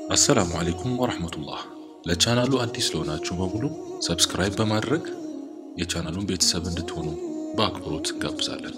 አሰላሙ አሌይኩም ወረህመቱላህ። ለቻናሉ አዲስ ለሆናችሁ በሙሉ ሰብስክራይብ በማድረግ የቻናሉን ቤተሰብ እንድትሆኑ በአክብሮት እንጋብዛለን።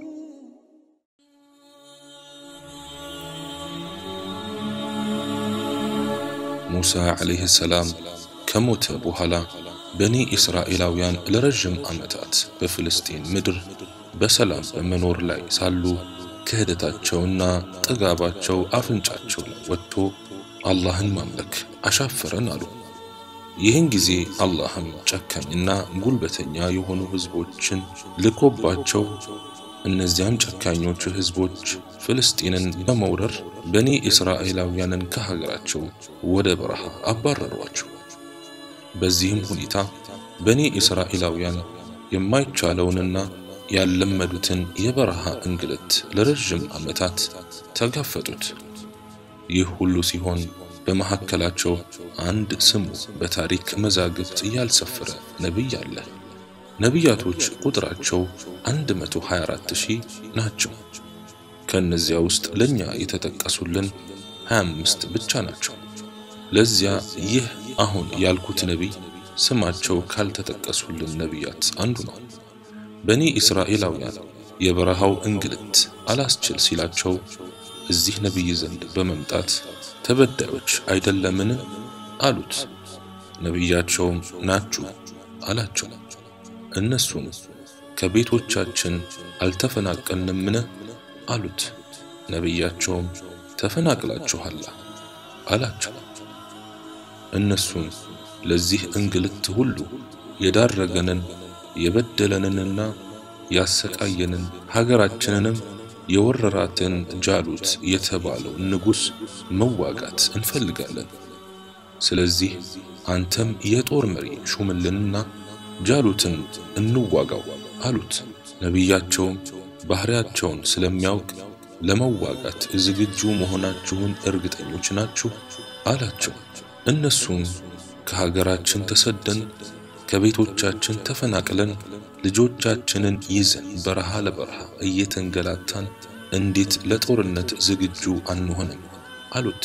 ሙሳ ዓለይህ ሰላም ከሞተ በኋላ በኒ እስራኤላውያን ለረዥም ዓመታት በፍልስጤን ምድር በሰላም በመኖር ላይ ሳሉ ክህደታቸውና ጥጋባቸው አፍንጫቸው ላይ ወጥቶ አላህን ማምለክ አሻፈረን አሉ። ይህን ጊዜ አላህም ጨካኝና ጉልበተኛ የሆኑ ሕዝቦችን ልኮባቸው እነዚያም ጨካኞቹ ሕዝቦች ፍልስጤንን በመውረር በኒ እስራኤላውያንን ከሀገራቸው ወደ በረሃ አባረሯቸው። በዚህም ሁኔታ በኒ እስራኤላውያን የማይቻለውንና ያልለመዱትን የበረሃ እንግልት ለረዥም ዓመታት ተጋፈጡት። ይህ ሁሉ ሲሆን በመካከላቸው አንድ ስሙ በታሪክ መዛግብት ያልሰፈረ ነቢይ አለ። ነቢያቶች ቁጥራቸው 124 ሺህ ናቸው። ከእነዚያ ውስጥ ለእኛ የተጠቀሱልን 25 ብቻ ናቸው። ለዚያ ይህ አሁን ያልኩት ነቢይ ስማቸው ካልተጠቀሱልን ነቢያት አንዱ ነው። በኒ እስራኤላውያን የበረሃው እንግልት አላስችል ሲላቸው እዚህ ነቢይ ዘንድ በመምጣት ተበዳዮች አይደለምን አሉት። ነቢያቸውም ናችሁ አላቸው። እነሱም ከቤቶቻችን አልተፈናቀልንምን አሉት። ነቢያቸውም ተፈናቅላችኋላ አላቸው። እነሱም ለዚህ እንግልት ሁሉ የዳረገንን የበደለንንና ያሰቃየንን ሀገራችንንም የወረራትን ጃሉት የተባለው ንጉሥ መዋጋት እንፈልጋለን። ስለዚህ አንተም የጦር መሪ ሹምልንና ጃሉትን እንዋጋው አሉት። ነቢያቸውም ባህሪያቸውን ስለሚያውቅ ለመዋጋት ዝግጁ መሆናችሁን እርግጠኞች ናችሁ አላቸው። እነሱም ከሀገራችን ተሰደን ከቤቶቻችን ተፈናቅለን ልጆቻችንን ይዘን በረሃ ለበረሃ እየተንገላታን እንዴት ለጦርነት ዝግጁ አንሆንም አሉት።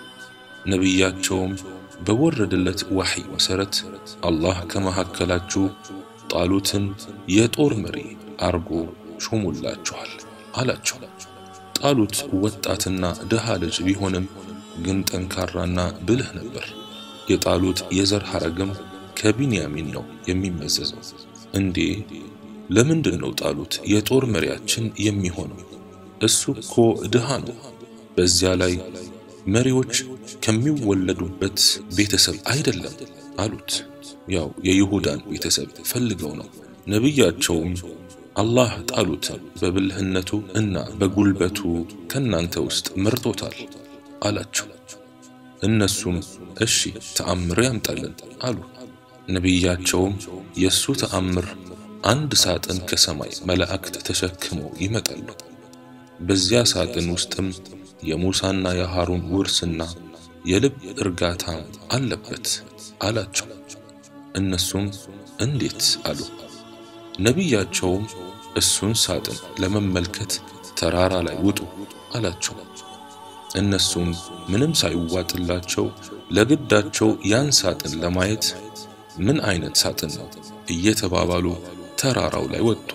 ነቢያቸውም በወረደለት ዋሕይ መሠረት አላህ ከመካከላችሁ ጣሉትን የጦር መሪ አርጎ ሾሙላችኋል አላቸው። ጣሉት ወጣትና ድሃ ልጅ ቢሆንም ግን ጠንካራና ብልህ ነበር። የጣሉት የዘር ሐረግም ከቢንያሚን ነው የሚመዘዘው። እንዴ ለምንድን ነው ጣሉት የጦር መሪያችን የሚሆነው? እሱ እኮ ድሃ ነው። በዚያ ላይ መሪዎች ከሚወለዱበት ቤተሰብ አይደለም አሉት። ያው የይሁዳን ቤተሰብ ፈልገው ነው። ነቢያቸውም አላህ ጣሉትን በብልህነቱ እና በጉልበቱ ከናንተ ውስጥ መርጦታል አላቸው። እነሱም እሺ ተአምር ያምጣልን አሉ። ነቢያቸውም የእሱ ተአምር አንድ ሳጥን ከሰማይ መላእክት ተሸክመው ይመጣሉ። በዚያ ሳጥን ውስጥም የሙሳና የሃሩን ውርስና የልብ እርጋታ አለበት አላቸው። እነሱም እንዴት አሉ። ነቢያቸውም እሱን ሳጥን ለመመልከት ተራራ ላይ ውጡ አላቸው። እነሱም ምንም ሳይዋጥላቸው ለግዳቸው ያን ሳጥን ለማየት ምን አይነት ሳጥን ነው እየተባባሉ ተራራው ላይ ወጡ።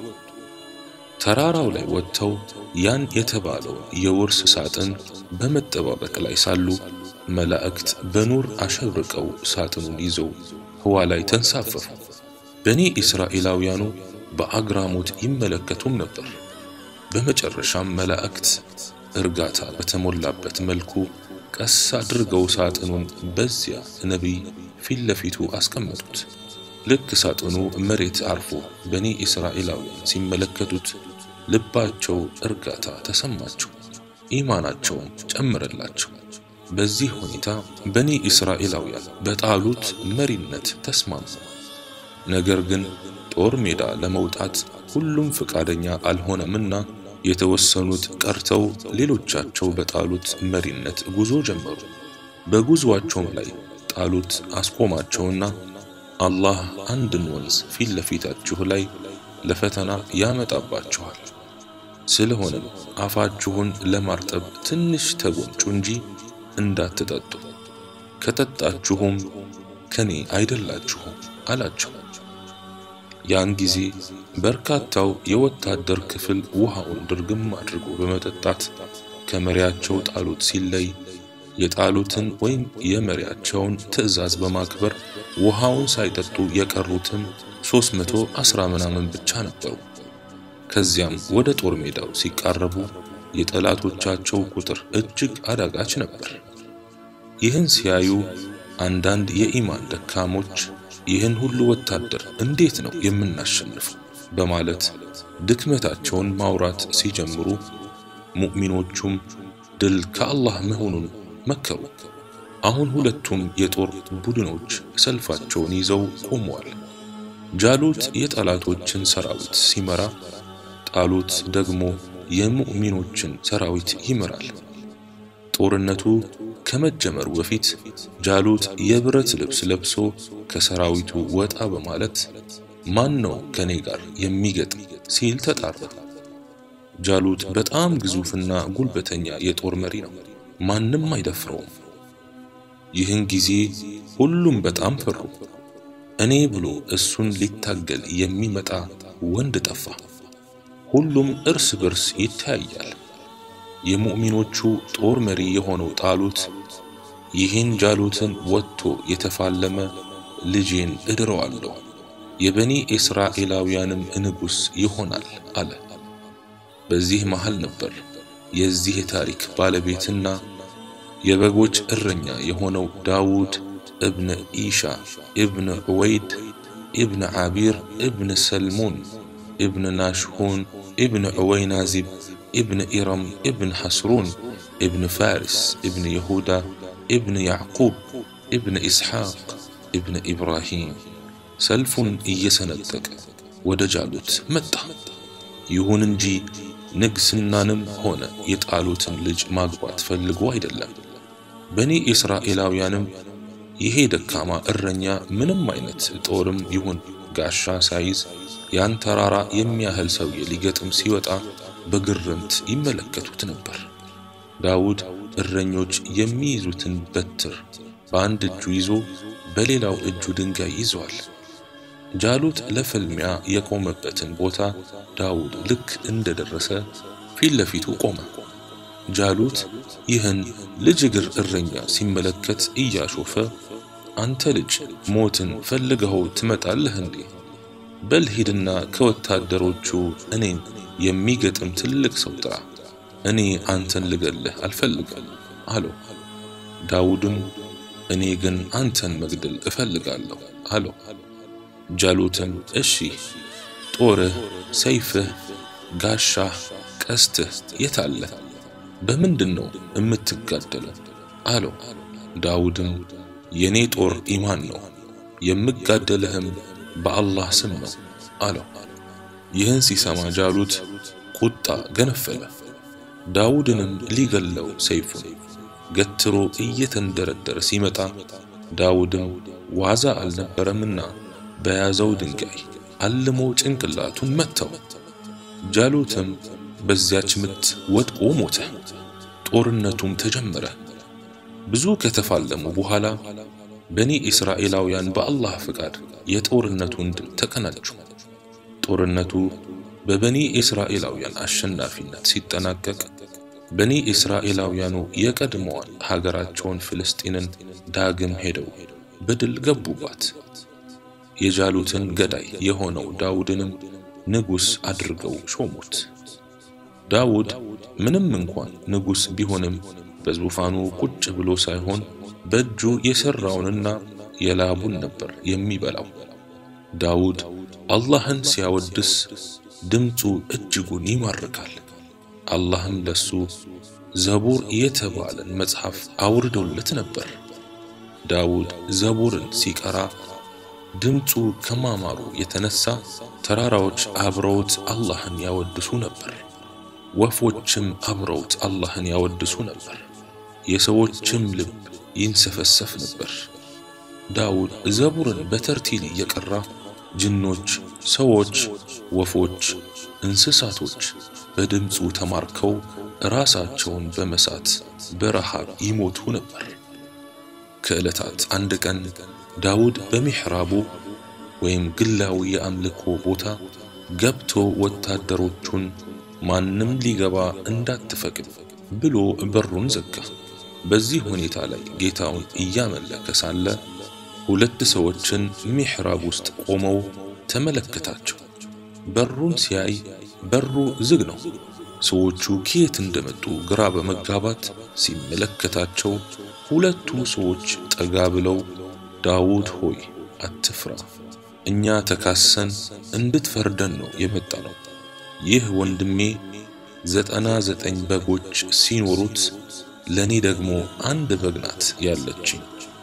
ተራራው ላይ ወጥተው ያን የተባለው የውርስ ሳጥን በመጠባበቅ ላይ ሳሉ መላእክት በኑር አሸብርቀው ሳጥኑን ይዘው ህዋ ላይ ተንሳፈፉ። በኒ እስራኤላውያኑ በአግራሞት ይመለከቱም ነበር። በመጨረሻም መላእክት እርጋታ በተሞላበት መልኩ ቀስ አድርገው ሳጥኑን በዚያ ነቢይ ፊት ለፊቱ አስቀመጡት። ልክ ሳጥኑ መሬት አርፎ በኒ እስራኤላውያን ሲመለከቱት ልባቸው እርጋታ ተሰማቸው፣ ኢማናቸውን ጨመረላቸው። በዚህ ሁኔታ በኒ እስራኤላውያን በጣሉት መሪነት ተስማሙ። ነገር ግን ጦር ሜዳ ለመውጣት ሁሉም ፈቃደኛ አልሆነምና የተወሰኑት ቀርተው ሌሎቻቸው በጣሉት መሪነት ጉዞ ጀመሩ። በጉዞአቸውም ላይ ጣሉት አስቆማቸውና አላህ አንድን ወንዝ ፊት ለፊታችሁ ላይ ለፈተና ያመጣባችኋል። ስለሆነም አፋችሁን ለማርጠብ ትንሽ ተጎንጩ እንጂ እንዳትጠጡ ከጠጣችሁም ከኔ አይደላችሁም አላቸው። ያን ጊዜ በርካታው የወታደር ክፍል ውሃውን ድርግም አድርጎ በመጠጣት ከመሪያቸው ጣሉት ሲለይ የጣሉትን ወይም የመሪያቸውን ትዕዛዝ በማክበር ውሃውን ሳይጠጡ የቀሩትም ሦስት መቶ አስራ ምናምን ብቻ ነበሩ። ከዚያም ወደ ጦር ሜዳው ሲቃረቡ የጠላቶቻቸው ቁጥር እጅግ አዳጋች ነበር። ይህን ሲያዩ አንዳንድ የኢማን ደካሞች ይህን ሁሉ ወታደር እንዴት ነው የምናሸንፈው? በማለት ድክመታቸውን ማውራት ሲጀምሩ ሙእሚኖቹም ድል ከአላህ መሆኑን መከሩ። አሁን ሁለቱም የጦር ቡድኖች ሰልፋቸውን ይዘው ቆመዋል። ጃሉት የጠላቶችን ሰራዊት ሲመራ፣ ጣሉት ደግሞ የሙእሚኖችን ሰራዊት ይመራል። ጦርነቱ ከመጀመሩ በፊት ጃሉት የብረት ልብስ ለብሶ ከሰራዊቱ ወጣ በማለት ማን ነው ከኔ ጋር የሚገጥም ሲል ተጣራ። ጃሉት በጣም ግዙፍና ጉልበተኛ የጦር መሪ ነው። ማንም አይደፍረውም። ይህን ጊዜ ሁሉም በጣም ፈሩ። እኔ ብሎ እሱን ሊታገል የሚመጣ ወንድ ጠፋ። ሁሉም እርስ በርስ ይተያያል። የሙእሚኖቹ ጦር መሪ የሆነው ጣሉት ይህን ጃሉትን ወጥቶ የተፋለመ ልጄን እድረዋለሁ፣ የበኒ እስራኤላውያንም ንጉሥ ይሆናል አለ። በዚህ መሃል ነበር የዚህ ታሪክ ባለቤትና የበጎች እረኛ የሆነው ዳውድ እብን ኢሻ እብን ዑወይድ እብን ዓቢር እብን ሰልሞን እብን ናሽሁን እብን ዑወይናዚብ እብን ኢረም እብን ሐስሩን እብን ፋሪስ እብን የሁዳ እብን ያዕቁብ እብን ኢስሐቅ እብን ኢብራሂም ሰልፉን እየሰነጠቀ ወደ ጃሉት መጣ። ይሁን እንጂ ንግስናንም ሆነ የጣሉትን ልጅ ማግባት ፈልጎ አይደለም። በኒ እስራኤላውያንም ይሄ ደካማ እረኛ ምንም አይነት ጦርም ይሁን ጋሻ ሳይዝ ያን ተራራ የሚያህል ሰውዬ ሊገጥም ሲወጣ በግርምት ይመለከቱት ነበር። ዳውድ እረኞች የሚይዙትን በትር በአንድ እጁ ይዞ በሌላው እጁ ድንጋይ ይዘዋል። ጃሉት ለፍልሚያ የቆመበትን ቦታ ዳውድ ልክ እንደደረሰ ፊት ለፊቱ ቆመ። ጃሉት ይህን ልጅ እግር እረኛ ሲመለከት እያሾፈ አንተ ልጅ ሞትን ፈልገኸው ትመጣለህ እንዴ? በል ሂድና ከወታደሮቹ እኔን የሚገጥም ትልቅ ሰው ጥራ፣ እኔ አንተን ልገልህ አልፈልግም አለው። ዳውድም እኔ ግን አንተን መግደል እፈልጋለሁ አለው። ጃሉትም እሺ ጦርህ፣ ሰይፍህ፣ ጋሻህ፣ ቀስትህ የታለ? በምንድን ነው የምትጋደለው? አለው። ዳውድም የኔ ጦር ኢማን ነው፣ የምጋደልህም በአላህ ስም ነው አለው። ይህን ሲሰማ ጃሉት ቁጣ ገነፈለ። ዳውድንም ሊገለው ሰይፉን ገትሮ እየተንደረደረ ሲመጣ ዳውድም ዋዛ አልነበረምና በያዘው ድንጋይ አልሞ ጭንቅላቱን መታው። ጃሉትም በዚያች ምት ወድቆ ሞተ። ጦርነቱም ተጀመረ። ብዙ ከተፋለሙ በኋላ በኒ እስራኤላውያን በአላህ ፍቃድ የጦርነቱን ድል ተቀናጁ። ጦርነቱ በበኒ እስራኤላውያን አሸናፊነት ሲጠናቀቅ በኒ እስራኤላውያኑ የቀድሞዋን ሀገራቸውን ፍልስጤንን ዳግም ሄደው በድል ገቡባት። የጃሉትን ገዳይ የሆነው ዳውድንም ንጉሥ አድርገው ሾሙት። ዳውድ ምንም እንኳን ንጉሥ ቢሆንም በዙፋኑ ቁጭ ብሎ ሳይሆን በእጁ የሠራውንና የላቡን ነበር የሚበላው። ዳውድ አላህን ሲያወድስ ድምፁ እጅጉን ይማርካል። አላህም ለሱ ዘቡር የተባለን መጽሐፍ አውርዶለት ነበር። ዳውድ ዘቡርን ሲቀራ ድምፁ ከማማሩ የተነሳ ተራራዎች አብረውት አላህን ያወድሱ ነበር። ወፎችም አብረውት አላህን ያወድሱ ነበር። የሰዎችም ልብ ይንሰፈሰፍ ነበር። ዳውድ ዘቡርን በተርቲል እየቀራ ጅኖች፣ ሰዎች፣ ወፎች፣ እንስሳቶች በድምፁ ተማርከው ራሳቸውን በመሳት በረሃብ ይሞቱ ነበር። ከዕለታት አንድ ቀን ዳውድ በሚሕራቡ ወይም ግላዊ የአምልኮ ቦታ ገብቶ ወታደሮቹን ማንም ሊገባ እንዳትፈቅድ ብሎ በሩን ዘጋ። በዚህ ሁኔታ ላይ ጌታውን እያመለከ ሳለ ሁለት ሰዎችን ሚሕራብ ውስጥ ቆመው ተመለከታቸው። በሩን ሲያይ በሩ ዝግ ነው። ሰዎቹ ከየት እንደመጡ ግራ በመጋባት ሲመለከታቸው ሁለቱ ሰዎች ጠጋ ብለው ዳውድ ሆይ አትፍራ፣ እኛ ተካሰን እንድትፈርደን ነው የመጣ ነው። ይህ ወንድሜ ዘጠና ዘጠኝ በጎች ሲኖሩት ለኔ ደግሞ አንድ በግ ናት ያለችኝ።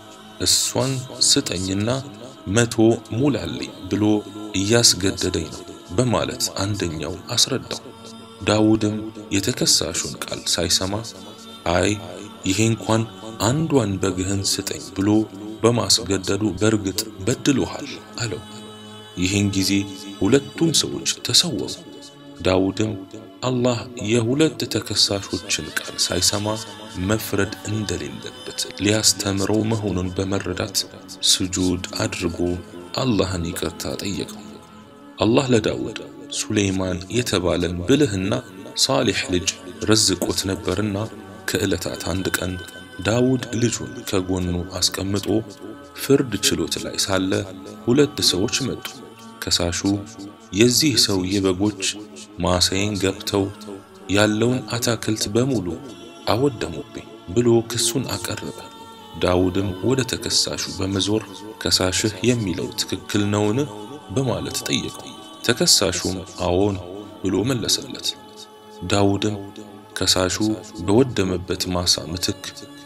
እሷን ስጠኝና መቶ ሙላልኝ ብሎ እያስገደደኝ ነው በማለት አንደኛው አስረዳው። ዳውድም የተከሳሹን ቃል ሳይሰማ አይ ይሄ እንኳን አንዷን በግህን ስጠኝ ብሎ በማስገደዱ በእርግጥ በድሎሃል አለው። ይህን ጊዜ ሁለቱም ሰዎች ተሰወሩ። ዳውድም አላህ የሁለት ተከሳሾችን ቃል ሳይሰማ መፍረድ እንደሌለበት ሊያስተምረው መሆኑን በመረዳት ስጁድ አድርጎ አላህን ይቅርታ ጠየቀው። አላህ ለዳውድ ሱሌይማን የተባለን ብልህና ሳሊሕ ልጅ ረዝቆት ነበርና ከዕለታት አንድ ቀን ዳውድ ልጁን ከጎኑ አስቀምጦ ፍርድ ችሎት ላይ ሳለ ሁለት ሰዎች መጡ። ከሳሹ የዚህ ሰውዬ በጎች ማሳዬን ገብተው ያለውን አታክልት በሙሉ አወደሙብኝ ብሎ ክሱን አቀረበ። ዳውድም ወደ ተከሳሹ በመዞር ከሳሽህ የሚለው ትክክል ነውን? በማለት ጠየቀው። ተከሳሹም አዎን ብሎ መለሰለት። ዳውድም ከሳሹ በወደመበት ማሳ ምትክ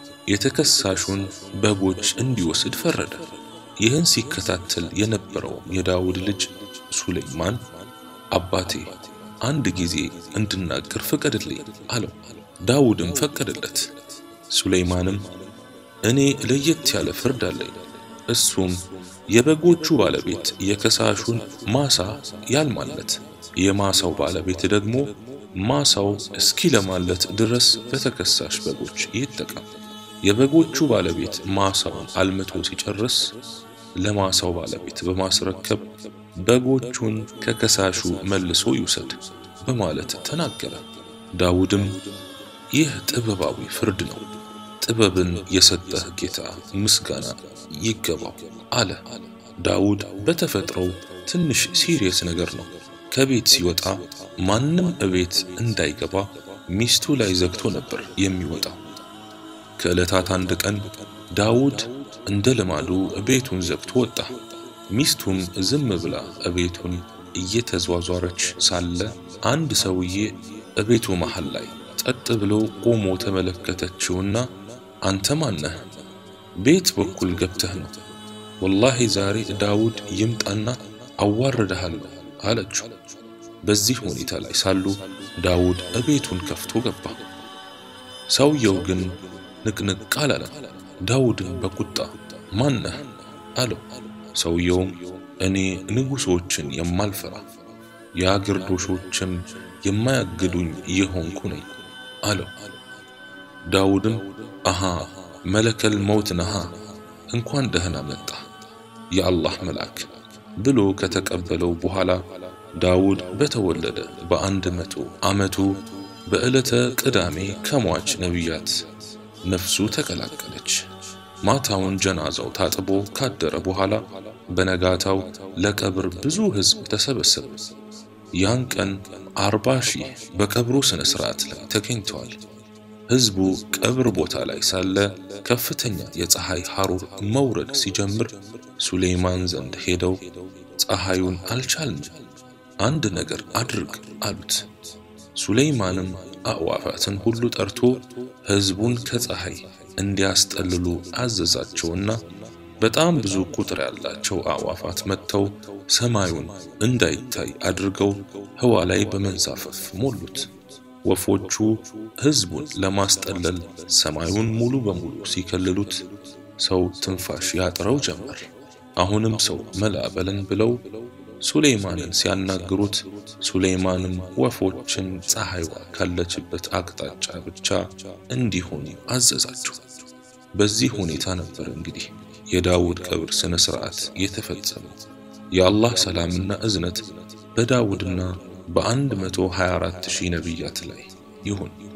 የተከሳሹን በጎች እንዲወስድ ፈረደ። ይህን ሲከታተል የነበረው የዳውድ ልጅ ሱሌይማን አባቴ አንድ ጊዜ እንድናገር ፍቀድልኝ አለው። ዳውድም ፈቀደለት። ሱሌይማንም እኔ ለየት ያለ ፍርድ አለኝ። እሱም የበጎቹ ባለቤት የከሳሹን ማሳ ያልማለት፣ የማሳው ባለቤት ደግሞ ማሳው እስኪለማለት ድረስ በተከሳሽ በጎች ይጠቀም። የበጎቹ ባለቤት ማሳውን አልምቶ ሲጨርስ ለማሳው ባለቤት በማስረከብ በጎቹን ከከሳሹ መልሶ ይውሰድ በማለት ተናገረ። ዳውድም ይህ ጥበባዊ ፍርድ ነው፣ ጥበብን የሰጠህ ጌታ ምስጋና ይገባው አለ። ዳውድ በተፈጥሮው ትንሽ ሲሪየስ ነገር ነው። ከቤት ሲወጣ ማንም እቤት እንዳይገባ ሚስቱ ላይ ዘግቶ ነበር የሚወጣው። ከዕለታት አንድ ቀን ዳውድ እንደ ልማዱ ቤቱን ዘግቶ ወጣ። ሚስቱም ዝም ብላ እቤቱን እየተዟዟረች ሳለ አንድ ሰውዬ እቤቱ መሃል ላይ ጸጥ ብሎ ቆሞ ተመለከተችውና አንተ ማነህ? ቤት በኩል ገብተህ ነው? ወላሂ ዛሬ ዳውድ ይምጣና አዋርድሃለሁ አለችው። በዚህ ሁኔታ ላይ ሳሉ ዳውድ እቤቱን ከፍቶ ገባ። ሰውየው ግን ንቅንቅ አላለም። ዳውድን በቁጣ ማነህ አለው። ሰውየውም እኔ ንጉሶችን የማልፈራ የአግርዶሾችም የማያግዱኝ የሆንኩ ነኝ አለው። ዳውድም አሃ መለከል መውት ነሃ እንኳን ደህና መጣ የአላህ መልአክ ብሎ ከተቀበለው በኋላ ዳውድ በተወለደ በአንድ መቶ ዓመቱ በዕለተ ቅዳሜ ከሟች ነቢያት ነፍሱ ተቀላቀለች። ማታውን ጀናዛው ታጥቦ ካደረ በኋላ በነጋታው ለቀብር ብዙ ሕዝብ ተሰበሰበ። ያን ቀን አርባ ሺህ በቀብሩ ሥነ ሥርዓት ላይ ተገኝተዋል። ሕዝቡ ቀብር ቦታ ላይ ሳለ ከፍተኛ የፀሐይ ሐሩር መውረድ ሲጀምር ሱሌይማን ዘንድ ሄደው ፀሐዩን አልቻልንም፣ አንድ ነገር አድርግ አሉት። ሱሌይማንም አዕዋፋትን ሁሉ ጠርቶ ሕዝቡን ከፀሐይ እንዲያስጠልሉ አዘዛቸውና በጣም ብዙ ቁጥር ያላቸው አዕዋፋት መጥተው ሰማዩን እንዳይታይ አድርገው ህዋ ላይ በመንሳፈፍ ሞሉት። ወፎቹ ሕዝቡን ለማስጠለል ሰማዩን ሙሉ በሙሉ ሲከልሉት ሰው ትንፋሽ ያጥረው ጀመር። አሁንም ሰው መላ በለን ብለው ሱሌይማንን ሲያናግሩት ሱሌይማንም ወፎችን ፀሐይዋ ካለችበት አቅጣጫ ብቻ እንዲሆኑ አዘዛቸው። በዚህ ሁኔታ ነበር እንግዲህ የዳውድ ቀብር ስነ ስርዓት የተፈጸመው። የአላህ ሰላምና እዝነት በዳውድና በ124 ሺህ ነቢያት ላይ ይሁን።